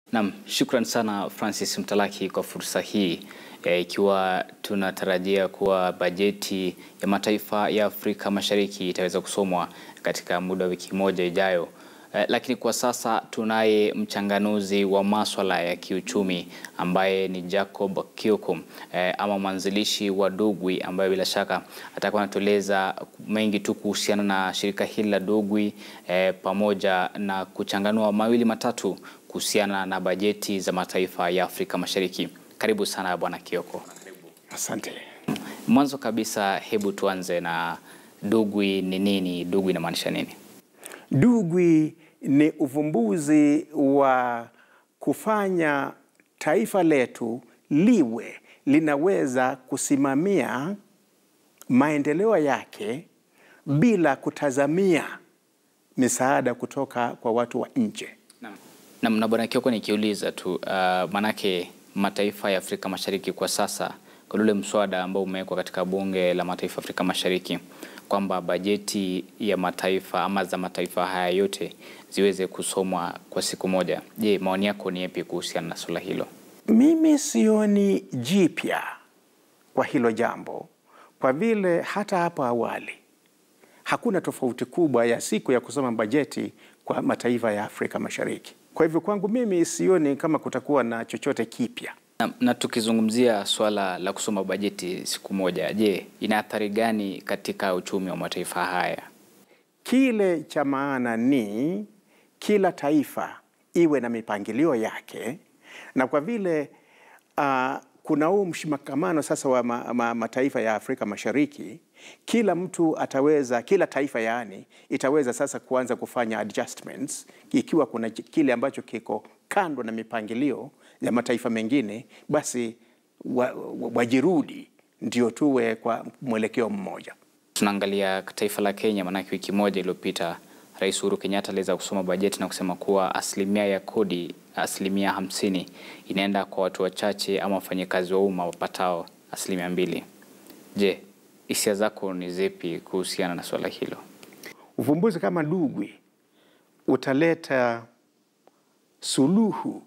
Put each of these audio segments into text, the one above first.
Naam, shukran sana Francis Mtalaki kwa fursa hii e, ikiwa tunatarajia kuwa bajeti ya mataifa ya Afrika Mashariki itaweza kusomwa katika muda wa wiki moja ijayo. E, lakini kwa sasa tunaye mchanganuzi wa maswala ya kiuchumi ambaye ni Jacob Kioko e, ama mwanzilishi wa Dugwi ambaye bila shaka atakuwa anatueleza mengi tu kuhusiana na shirika hili la Dugwi e, pamoja na kuchanganua mawili matatu kuhusiana na bajeti za mataifa ya Afrika Mashariki. Karibu sana Bwana Kioko. Asante. Mwanzo kabisa, hebu tuanze na Dugwi ni nini? Dugwi inamaanisha nini? Dugwi ni uvumbuzi wa kufanya taifa letu liwe linaweza kusimamia maendeleo yake bila kutazamia misaada kutoka kwa watu wa nje. Naam, na Bwana Kioko, nikiuliza tu uh, manake mataifa ya Afrika Mashariki kwa sasa kwa ule mswada ambao umewekwa katika bunge la mataifa ya Afrika Mashariki kwamba bajeti ya mataifa ama za mataifa haya yote ziweze kusomwa kwa siku moja. Je, maoni yako ni yapi kuhusiana na suala hilo? Mimi sioni jipya kwa hilo jambo, kwa vile hata hapo awali hakuna tofauti kubwa ya siku ya kusoma bajeti kwa mataifa ya Afrika Mashariki. Kwa hivyo kwangu mimi sioni kama kutakuwa na chochote kipya. Na, na tukizungumzia swala la kusoma bajeti siku moja, je, ina athari gani katika uchumi wa mataifa haya? Kile cha maana ni kila taifa iwe na mipangilio yake, na kwa vile uh, kuna huu mshikamano sasa wa ma, ma, mataifa ya Afrika Mashariki, kila mtu ataweza, kila taifa yaani itaweza sasa kuanza kufanya adjustments ikiwa kuna kile ambacho kiko kando na mipangilio ya mataifa mengine, basi wajirudi wa, wa ndio tuwe kwa mwelekeo mmoja. Tunaangalia taifa la Kenya, maanake wiki moja iliyopita Rais Uhuru Kenyatta aliweza kusoma bajeti na kusema kuwa asilimia ya kodi asilimia hamsini inaenda kwa watu wachache ama wafanyakazi wa umma wapatao asilimia mbili. Je, hisia zako ni zipi kuhusiana na swala hilo? Uvumbuzi kama Dugwi utaleta suluhu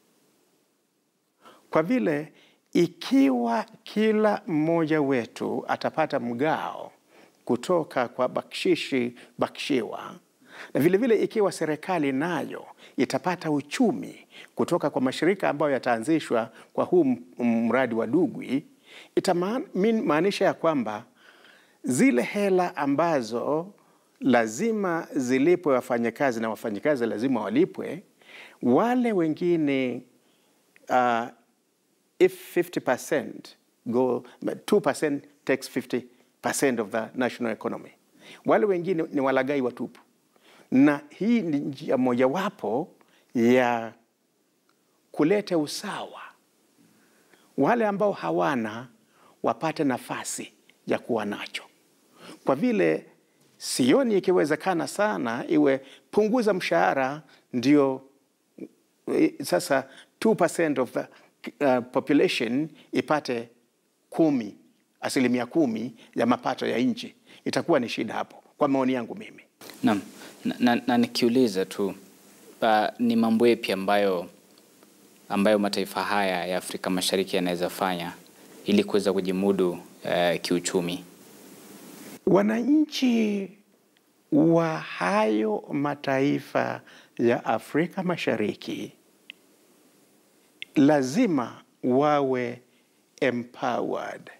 kwa vile ikiwa kila mmoja wetu atapata mgao kutoka kwa bakshishi bakshiwa, na vilevile vile ikiwa serikali nayo itapata uchumi kutoka kwa mashirika ambayo yataanzishwa kwa huu mradi wa Dugwi, itamaanisha ya kwamba zile hela ambazo lazima zilipwe wafanyakazi na wafanyakazi lazima walipwe, wale wengine uh, if 50% go 2% takes 50% of the national economy. Wale wengine ni walagai watupu, na hii ni njia mojawapo ya kuleta usawa, wale ambao hawana wapate nafasi ya kuwa nacho, kwa vile sioni ikiwezekana sana iwe punguza mshahara ndio sasa 2% of the uh, population ipate kumi, asilimia kumi ya mapato ya nchi. Itakuwa ni shida hapo, kwa maoni yangu mimi. Naam, na, na, na nikiuliza tu uh, ni mambo yapi ambayo ambayo mataifa haya ya Afrika Mashariki yanaweza fanya ili kuweza kujimudu uh, kiuchumi? Wananchi wa hayo mataifa ya Afrika Mashariki lazima wawe empowered.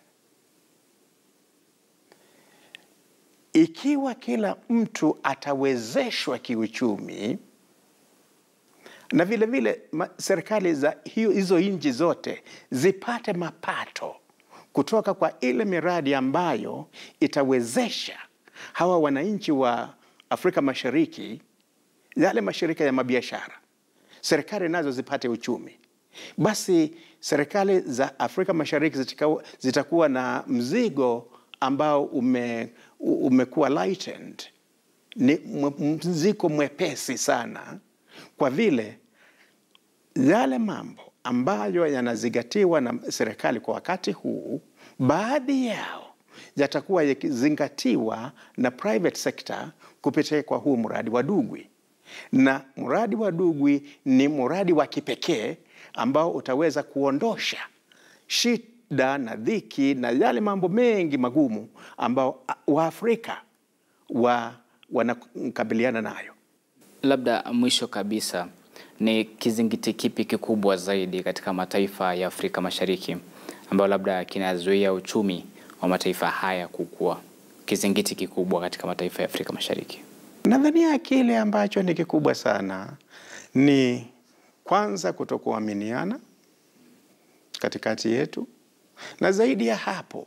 Ikiwa kila mtu atawezeshwa kiuchumi na vile vile serikali za hiyo, hizo nchi zote zipate mapato kutoka kwa ile miradi ambayo itawezesha hawa wananchi wa Afrika Mashariki, yale mashirika ya mabiashara, serikali nazo zipate uchumi, basi serikali za Afrika Mashariki zitakuwa, zitakuwa na mzigo ambao ume, umekuwa lightened, ni mzigo mwepesi sana, kwa vile yale mambo ambayo yanazingatiwa na serikali kwa wakati huu, baadhi yao yatakuwa yakizingatiwa na private sector kupitia kwa huu mradi wa Dugwi. na mradi wa Dugwi ni mradi wa kipekee ambao utaweza kuondosha shida na dhiki na yale mambo mengi magumu ambao Waafrika wa, wanakabiliana nayo. Labda mwisho kabisa, ni kizingiti kipi kikubwa zaidi katika mataifa ya Afrika Mashariki ambayo labda kinazuia uchumi wa mataifa haya kukua? Kizingiti kikubwa katika mataifa ya Afrika Mashariki. Nadhania kile ambacho ni kikubwa sana ni kwanza kutokuaminiana katikati yetu, na zaidi ya hapo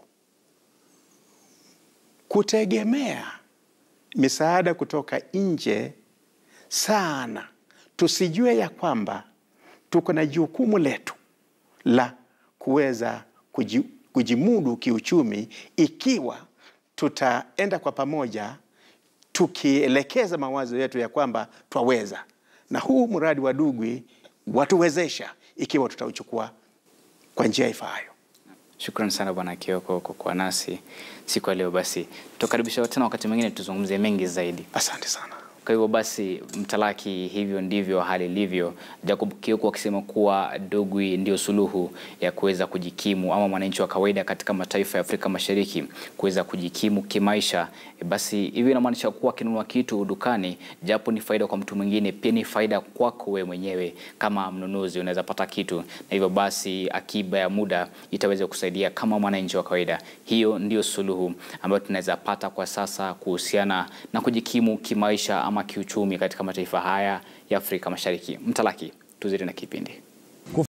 kutegemea misaada kutoka nje sana. Tusijue ya kwamba tuko na jukumu letu la kuweza kuji, kujimudu kiuchumi ikiwa tutaenda kwa pamoja tukielekeza mawazo yetu ya kwamba twaweza, na huu mradi wa Dugwi watuwezesha ikiwa tutauchukua kwa njia ifaayo. Shukran sana Bwana Kioko kwa kuwa nasi siku ya leo. Basi tukaribisha tena wakati mwingine tuzungumzie mengi zaidi. Asante sana. Kwa hivyo basi, Mtalaki, hivyo ndivyo hali ilivyo. Jacob Kioko akisema kuwa Dugwi ndio suluhu ya kuweza kujikimu ama mwananchi wa kawaida katika mataifa ya Afrika Mashariki kuweza kujikimu kimaisha. E, basi hivyo inamaanisha kuwa akinunua kitu dukani, japo ni faida kwa mtu mwingine, pia ni faida kwako wewe mwenyewe kama mnunuzi, unaweza pata kitu, na hivyo basi akiba ya muda itaweza kusaidia kama mwananchi wa kawaida. Hiyo ndio suluhu ambayo tunaweza pata kwa sasa kuhusiana na kujikimu kimaisha ama kiuchumi katika mataifa haya ya Afrika Mashariki. Mtalaki, tuzidi na kipindi.